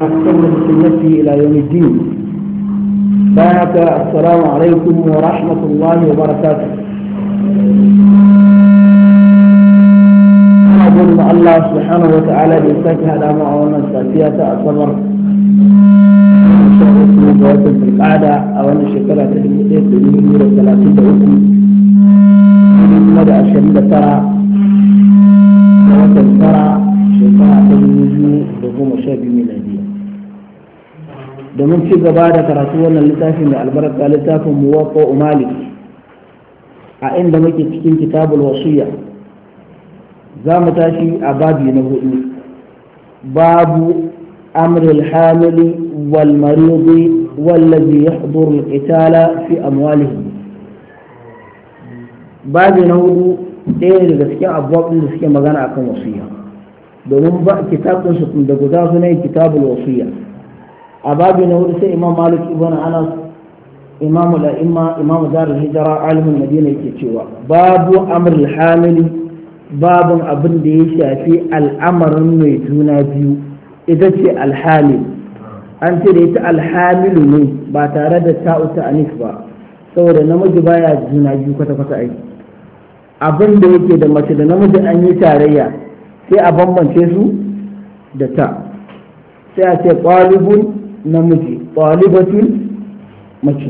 واحسن بسنته الى يوم الدين بارك السلام عليكم ورحمه الله وبركاته أقول الله سبحانه وتعالى بإنساك هذا معاونا السافية أصبر في القعدة أو أن الشكرة تدمير بمئة وثلاثين دقيقة مدى الشديدة ترى watan tara shekara ta dubu biyu da goma sha biyu miladiya domin ci gaba da karatu wannan littafin da albarka littafin muwaƙo malik a inda muke cikin kitabul wasiya za mu tashi a babi na hudu babu amril hamili wal maridi wallazi yahduru al-qitala fi amwalihim babi na hudu ɗaya daga cikin abubuwan da suke magana akan wasiya domin ba kitabun su da guda su ne kitabul wasiya a babu na hudu sai imam malik ibn anas imam al-a'imma imam dar hijra alimin madina yake cewa babu amr hamili babun abin da ya shafi al'amarin mai juna biyu ita ce alhamil an ce da ita alhamilu ne ba tare da ta'uta anif ba saboda namiji baya juna biyu kwata-kwata aiki abin da yake da mace da namiji an yi tarayya sai a bambance su da ta sai a ce ƙwalibun namiji ƙwalibatun mace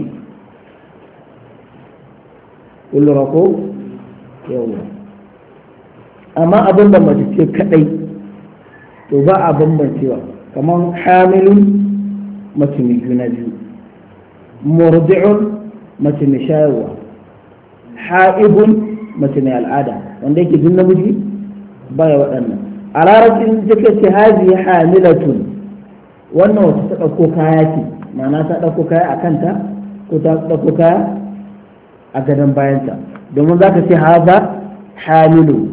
kullura ko yawa amma abin da mace ce kadai to ba a bambancewa kamar hamilun mace mai juna biyu murdi'un mace mai shayarwa ha'ibun mace mai al'ada wanda yake jin namiji baya waɗannan a larabcin take ce hazi hamilatun wannan wata ta ɗauko kaya ce ma'ana ta ɗauko kaya a kanta ko ta ɗauko kaya a gadon bayanta domin za ka ce haza hamilu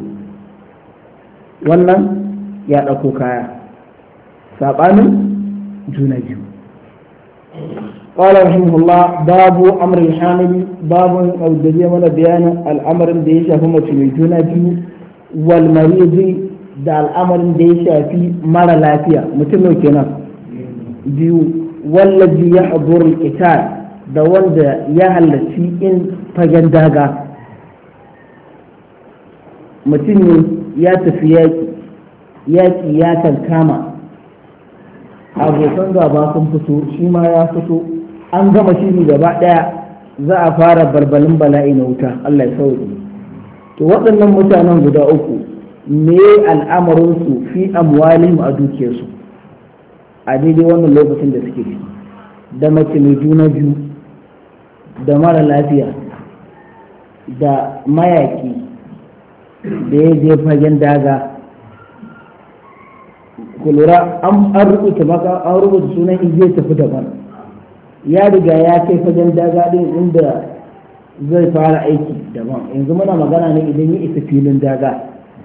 wannan ya ɗauko kaya saɓanin juna biyu قال رحمه الله باب امر الحامل باب او دليل من بيان الامر da ya shafi mace mai juna biyu wal maridi da al'amarin da ya shafi mara lafiya mutum ne kenan biyu wallazi ya haduru qital da wanda ya halarci in fagen daga mutum ne ya tafi yaƙi yaƙi ya kan kama abokan gaba sun fito shi ma ya fito an gama shi ne gaba ɗaya za a fara barbalin bala'i na wuta Allah ya sauke to waɗannan mutanen guda uku me al'amarinsu fi amwalihim a dukiyarsu a daidai wannan lokacin da suke ciki da mace mai juna biyu da mara lafiya da mayaki da ya je fagen daga ku lura an rubuta maka an rubuta sunan zai tafi daban ya riga ya kai fagen daga din inda zai fara aiki daban yanzu muna magana ne idan ya isa filin daga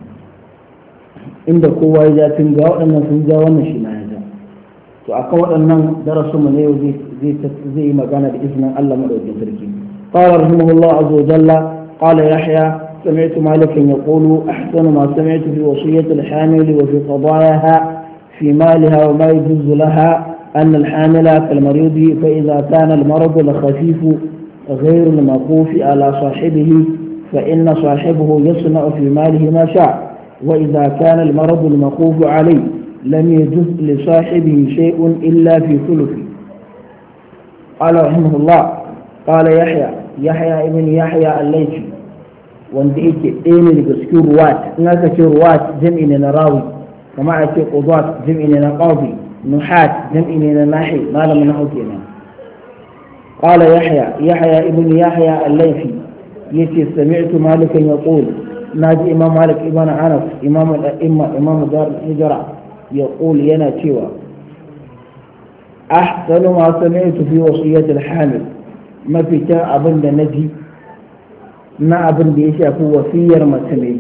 inda kowa ya ja tun ga waɗannan sun ja wannan shi na ya ja to akan waɗannan darasin mu ne yau zai yi magana da izinin Allah madaukakin sarki قال رحمه الله عز وجل قال يحيى سمعت مالكا يقول أحسن ما سمعت في وصية الحامل وفي قضاياها في مالها وما يجوز لها أن الحامل كالمريض فإذا كان المرض الخفيف غير الموقوف على صاحبه فإن صاحبه يصنع في ماله ما شاء وإذا كان المرض الموقوف عليه لم يجوز لصاحبه شيء إلا في ثلثه قال رحمه الله قال يحيى يحيى ابن يحيى الليثي wanda yake ɗaya ne daga cikin ruwat in aka ce ruwat jam'i ne na rawi kama a ce qudat jam'i ne na qadi nuhat jam'i ne na nahi malamin nahu kenan qala yahya yahya ibn yahya al-laythi yace sami'tu malikan yaqul naji imam malik ibn anas imam al-a'imma imam dar hijra yaqul yana cewa ahsanu ma sami'tu fi wasiyyati al-hamil mafitan abin da naji na abin da ya shafi wasiyar mace mai